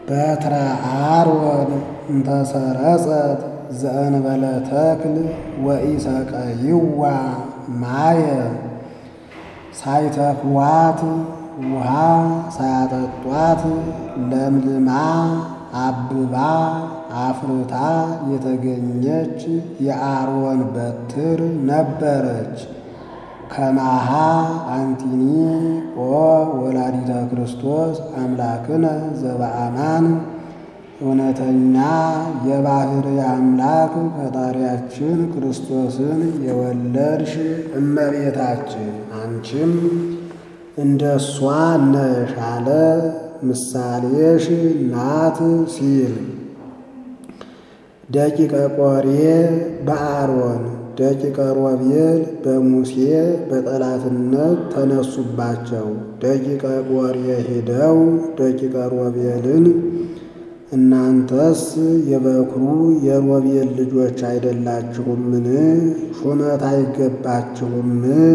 በትረ አሮን እንተሰረጸት ዘእንበለ ተክል ወኢሰቀይዋ ማየ ሳይተክሏት ውሃ ሳያጠጧት ለምልማ አብባ አፍርታ የተገኘች የአሮን በትር ነበረች። ከማሃ አንቲኒ ኦ ወላዲተ ክርስቶስ አምላክነ ዘበአማን እውነተኛ የባሕርይ አምላክ ፈጣሪያችን ክርስቶስን የወለድሽ እመቤታችን አንቺም እንደ እሷ ነሽ አለ። ምሳሌሽ ናት ሲል ደቂቀ ቆሬ በአሮን ደቂቀ ሮቤል በሙሴ በጠላትነት ተነሱባቸው። ደቂቀ ቆሬ ሄደው ደቂቀ ሮቤልን እናንተስ የበኩሩ የሮቤል ልጆች አይደላችሁምን? ሹመት አይገባችሁም?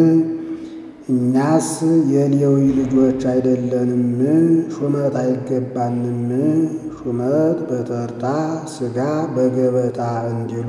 እኛስ የሌዊ ልጆች አይደለንም? ሹመት አይገባንም? ሹመት በተርታ ሥጋ በገበታ እንዲሉ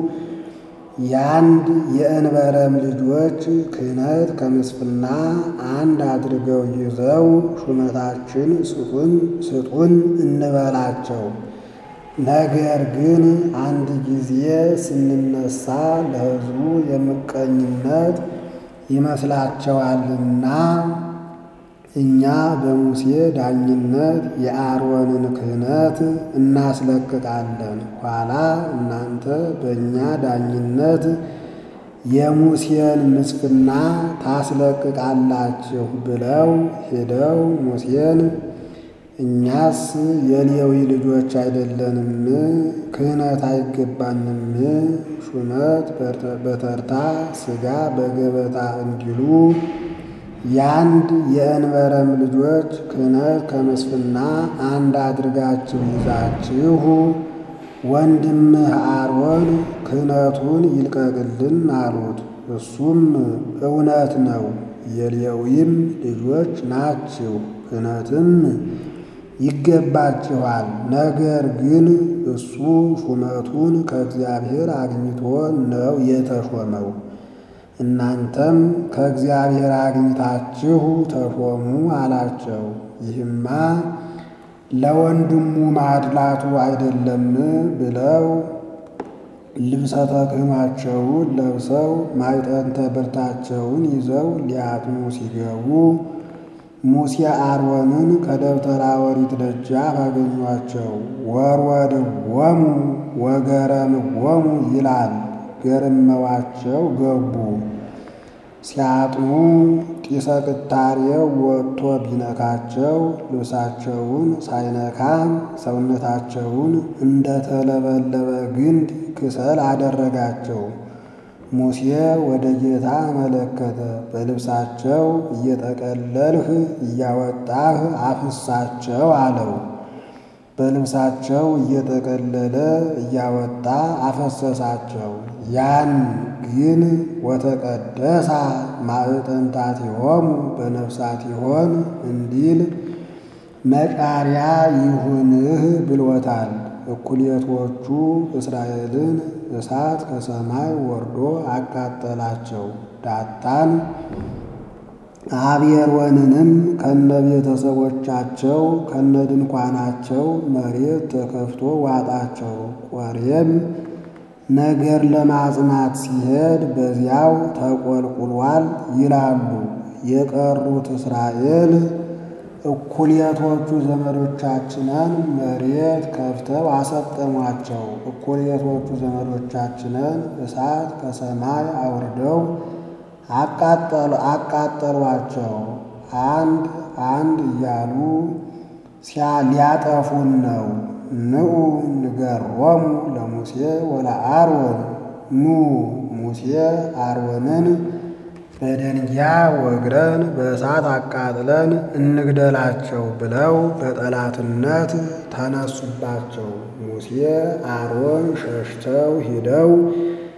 የአንድ የእንበረም ልጆች ክህነት ከምስፍና አንድ አድርገው ይዘው ሹመታችን ስጡን ስጡን እንበላቸው። ነገር ግን አንድ ጊዜ ስንነሳ ለሕዝቡ የምቀኝነት ይመስላቸዋልና እኛ በሙሴ ዳኝነት የአሮንን ክህነት እናስለቅቃለን። ኋላ እናንተ በእኛ ዳኝነት የሙሴን ምስፍና ታስለቅቃላችሁ ብለው ሄደው ሙሴን እኛስ የሌዊ ልጆች አይደለንም? ክህነት አይገባንም? ሹመት በተርታ ሥጋ በገበታ እንዲሉ የአንድ የእንበረም ልጆች ክህነት ከምስፍና አንድ አድርጋችሁ ይዛችሁ ወንድምህ አሮን ክህነቱን ይልቀቅልን አሉት። እሱም እውነት ነው፣ የሌዊም ልጆች ናችሁ፣ ክህነትም ይገባችኋል። ነገር ግን እሱ ሹመቱን ከእግዚአብሔር አግኝቶ ነው የተሾመው። እናንተም ከእግዚአብሔር አግኝታችሁ ተሾሙ አላቸው። ይህማ ለወንድሙ ማድላቱ አይደለም ብለው ልብሰ ተክህኗቸውን ለብሰው ማዕጠንተ ብርታቸውን ይዘው ሊያጥኑ ሲገቡ ሙሴ አሮንን ከደብተራ ኦሪት ደጃፍ አገኟቸው። ወርወድዎሙ ወገረምዎሙ ይላል። ገርመዋቸው ገቡ። ሲያጥኑ ጢሰ ቅታሬው ወጥቶ ቢነካቸው ልብሳቸውን ሳይነካ ሰውነታቸውን እንደተለበለበ ግንድ ክሰል አደረጋቸው። ሙሴ ወደ ጌታ አመለከተ። በልብሳቸው እየጠቀለልህ እያወጣህ አፍሳቸው አለው። በልብሳቸው እየጠቀለለ እያወጣ አፈሰሳቸው። ያን ግን ወተቀደሳ ማዕጠንታቲሆሙ በነፍሳቲሆን እንዲል መቃሪያ ይሁንህ ብሎታል። እኩሌቶቹ እስራኤልን እሳት ከሰማይ ወርዶ አቃጠላቸው። ዳጣን አብየርወንንም ከነ ቤተሰቦቻቸው ከነ ድንኳናቸው መሬት ተከፍቶ ዋጣቸው። ቆሬም ነገር ለማጽናት ሲሄድ በዚያው ተቆልቁሏል ይላሉ። የቀሩት እስራኤል እኩሌቶቹ ዘመዶቻችንን መሬት ከፍተው አሰጠሟቸው። እኩሌቶቹ ዘመዶቻችንን እሳት ከሰማይ አውርደው አቃጠሏቸው። አንድ አንድ እያሉ ሊያጠፉን ነው። ንዑ ንገሮሙ ለሙሴ ወለአሮን ኑ ሙሴ አሮንን በደንጊያ ወግረን በእሳት አቃጥለን እንግደላቸው ብለው በጠላትነት ተነሱባቸው። ሙሴ አሮን ሸሽተው ሂደው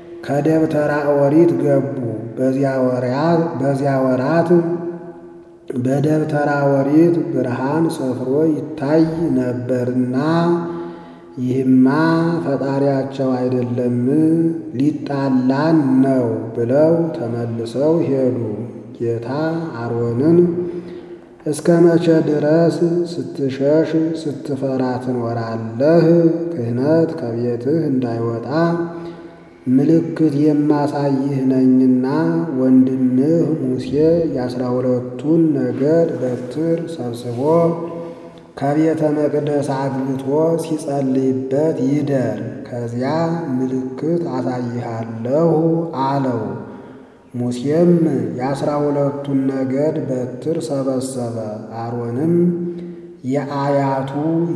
ከደብተራ ኦሪት ገቡ። በዚያ ወራት በደብተራ ኦሪት ብርሃን ሰፍሮ ይታይ ነበርና ይህማ ፈጣሪያቸው አይደለም ሊጣላን ነው ብለው ተመልሰው ሄዱ። ጌታ አሮንን እስከ መቼ ድረስ ስትሸሽ ስትፈራ ትኖራለህ? ክህነት ከቤትህ እንዳይወጣ ምልክት የማሳይህ ነኝና ወንድምህ ሙሴ የአስራ ሁለቱን ነገድ በትር ሰብስቦ ከቤተ መቅደስ አግብቶ ሲጸልይበት ይደር፣ ከዚያ ምልክት አሳይሃለሁ አለው። ሙሴም የአስራ ሁለቱን ነገድ በትር ሰበሰበ። አሮንም የአያቱ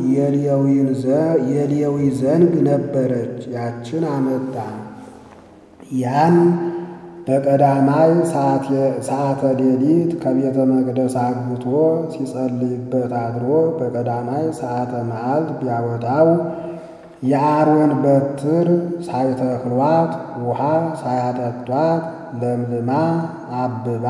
የሌዊ ዘንግ ነበረች፣ ያችን አመጣ። ያን በቀዳማይ ሰዓተ ሌሊት ከቤተ መቅደስ አግብቶ ሲጸልይበት አድሮ በቀዳማይ ሰዓተ መዓልት ቢያወጣው የአሮን በትር ሳይተክሏት ውሃ ሳያጠጧት ለምልማ አብባ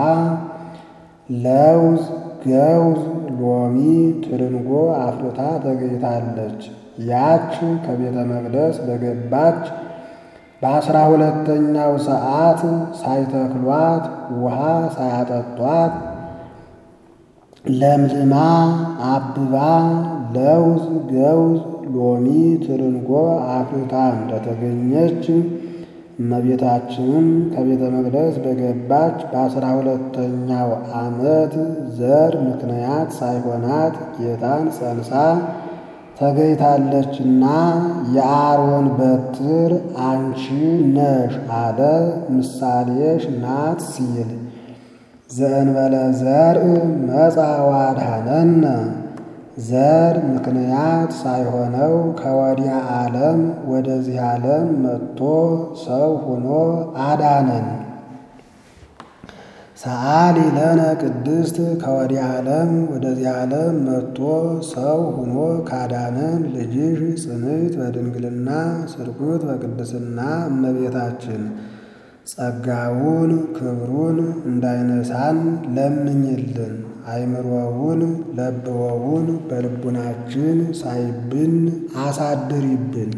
ለውዝ፣ ገውዝ፣ ሎሚ፣ ትርንጎ አፍርታ ተገኝታለች። ያች ከቤተ መቅደስ በገባች በአስራ ሁለተኛው ሰዓት ሳይተክሏት ውሃ ሳያጠጧት ለምልማ አብባ ለውዝ፣ ገውዝ፣ ሎሚ፣ ትርንጎ አፍርታ እንደተገኘች እመቤታችንም ከቤተ መቅደስ በገባች በአስራ ሁለተኛው ዓመት ዘር ምክንያት ሳይሆናት ጌታን ጸንሳ ተገኝታለችና የአሮን በትር አንቺ ነሽ አለ። ምሳሌሽ ናት ሲል ዘእንበለ ዘርእ መጻ ዋድኀነነ ዘር ምክንያት ሳይሆነው ከወዲያ ዓለም ወደዚህ ዓለም መጥቶ ሰው ሆኖ አዳነን። ሰአሊ ለነ ቅድስት ከወዲያ ዓለም ወደዚህ ዓለም መጥቶ ሰው ሆኖ ካዳነን ልጅሽ ጽንዕት በድንግልና ስርጉት በቅድስና እመቤታችን ጸጋውን ክብሩን እንዳይነሳን ለምኝልን። አይምሮውን ለብወውን በልቡናችን ሳይብን አሳድሪብን።